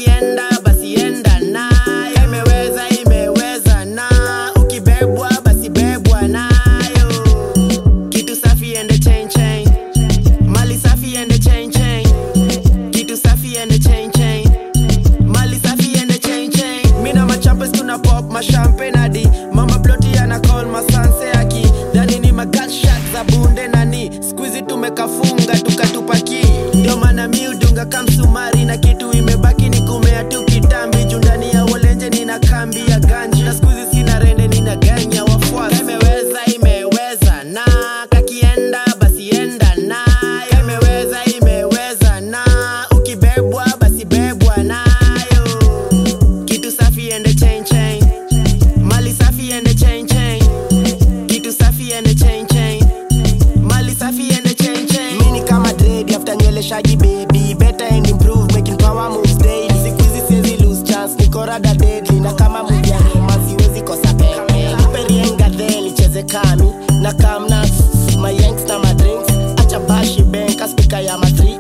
kakienda basi enda nayo imeweza imeweza na ukibebwa basi bebwa nayo kitu safi ende chain chain mali safi ende chain chain kitu safi ende chain chain mali safi ende chain chain mina machampes tuna pop mashampe nadi mama ploti ana call masanse aki dhani ni magatshak za bunde nani skuizi tumekafunga tukatupaki ndio maana mi udunga kamsumari na kitu imebaki ni kumea tu kitambi juu ndani ya wolenje nina kambi ya ganji na skuizi sina rende nina ganya wafuasi imeweza imeweza na kakienda basi enda nayo imeweza imeweza na ukibebwa basi bebwa nayo kitu safi ende chain chain mali safi ende chain chain kitu safi ende chain chain mali safi ende chain chain mini kama dread after nywele shaggy baby better and improve making power moves daily siku hizi siwezi lose chance niko rada deadly na kama movie ya Roma siwezi kosa pembe nipe rienga then nicheze kami na kamna my yanks na my drinks acha bashi bank speaker ya ma